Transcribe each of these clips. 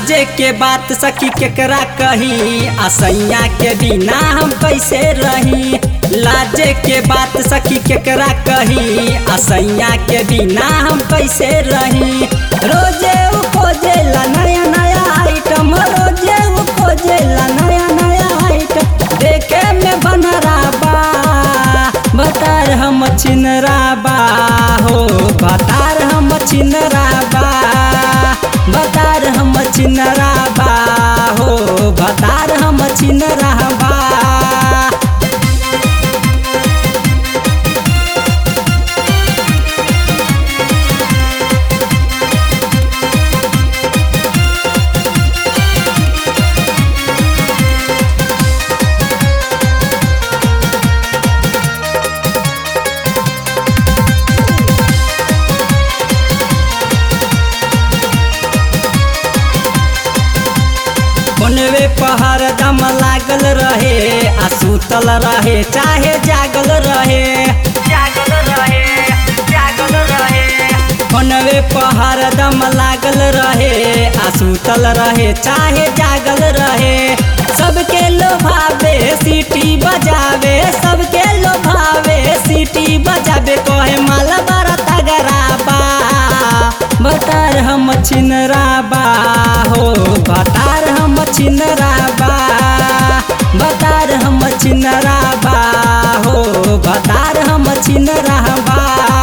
लाजे के बात सखी केकरा कही असैया के बिना हम कैसे रही लाजे के बात सखी केकरा कही असैया के बिना हम कैसे रही रोजे उ खोजेला नया नया आइटम रोजे उ खोजेला नया नया आइटम देखे में बनरा बा बतार हम छिनरा बा हो बतार हम छिनरा बा बतार हम छिनरा बा हो बतार हम छिनरा बा बनवे पहर दम लागल रहे आ सुतल रहे चाहे जागल रहे जागल रहे जागल रहे बनवे पहर दम लागल रहे आ सुतल रहे चाहे जागल रहे सबके लोभावे सीटी बजावे सबके लोभावे सीटी बजावे कहे माल बड़ा तगड़ा बा बतार हम छिनरा बा हो बतार हम छिनरा बा बतार हम छिनरा बा हो बतार हम छिनरा बा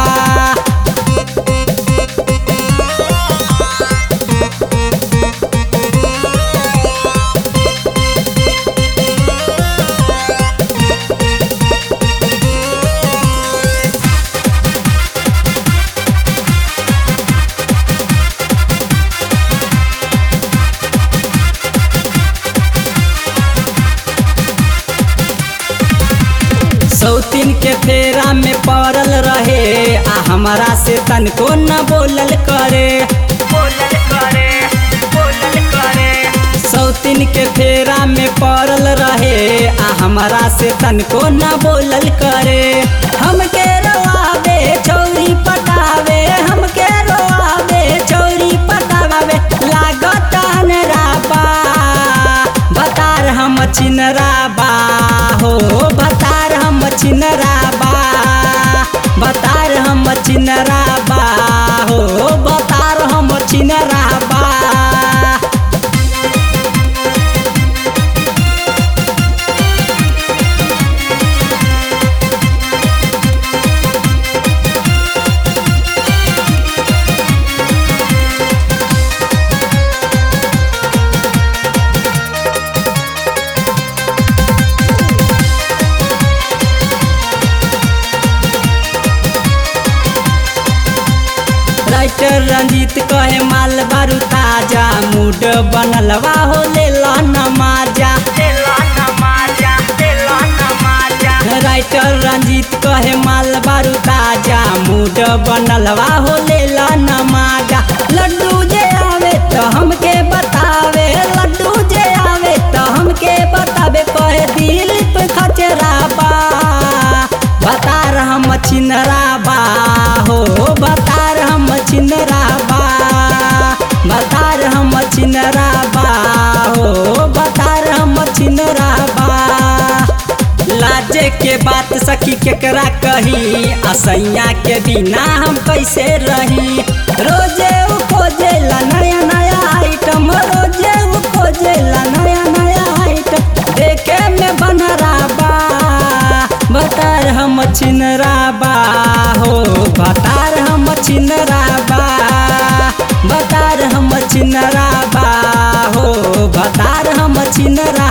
सौतीन के फेरा में पड़ल रहे आ हमारा से तनको न बोलल करे बोलल करे बोलल करे सौतीन के फेरा में पड़ल रहे आ हमारा से तनको न बोलल करे हमके रोआवे चौरी पटावे हमके रोआवे चौरी पटावे लागत अनराबा बतार हम छिनरा बा हो बतार हम छिनरा बा बतार हम छिनरा बा हो बतार हम छिनरा बा राइटर रंजीत कहे माल बारू ताजा मूड बनलवा हो ले नमाजा राइटर रंजीत कहे माल बारू ताजा मूड बनलवा हो ले नमाजा लड्डू जे आवे तो हमके बतावे लड्डू जे आवे तो हमके बतावे कहे दिल पे खचरा बा बतार हम छिनरा बा हो बतार हम छिनरा बा बतार हम छिनरा बा हो बतार हम छिनरा बा लाजे के बात सखी केकरा कही असैया के बिना हम कैसे रही रोजे उ खोजेला नया नया आइटम रोजे उ खोजेला नया नया आइटम देखे में बनरा बा बतार हम छिनरा बा हो बतार हम छिनरा बा बतार हम छिनरा बा हो बतार हम छिनरा